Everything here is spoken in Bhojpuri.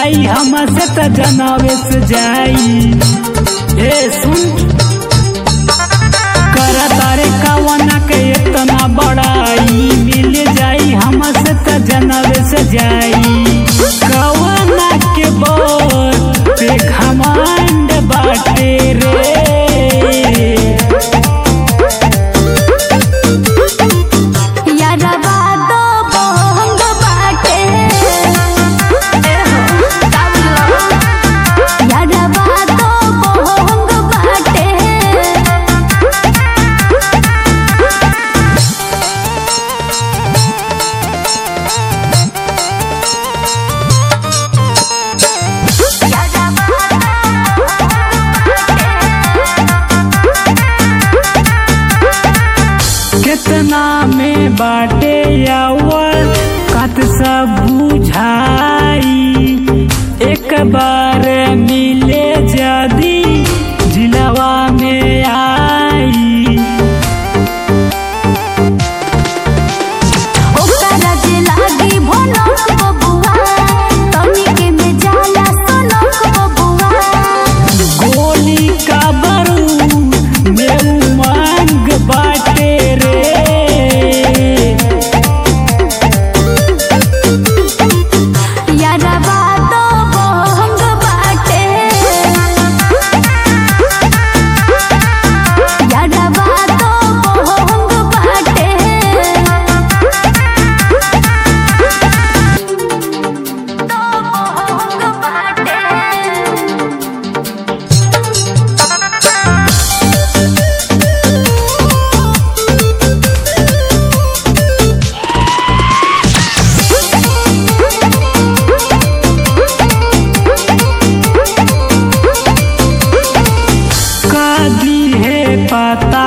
जाई हमसे त जनावे से जाई ए सुन करा तारे कवना के इतना बड़ाई मिल जाई हमसे त जनावे से जाई कवना के बोल पे घमंड बाटे रे यारवा दो बहंग बाटे यारवा दो बहंग बाटे कितना में बाटे यावर कत सब बुझाई एक बार मिले जदी जिलवा में आई ओकरा जे लागी भनक बबुआ तनिके में जाला सनक बबुआ गोली का बारूद में उमंग बाटे रे यारवा दो बहंग बाटे यारवा दो बहंग बाटे दो बहंग बाटे का दी है पता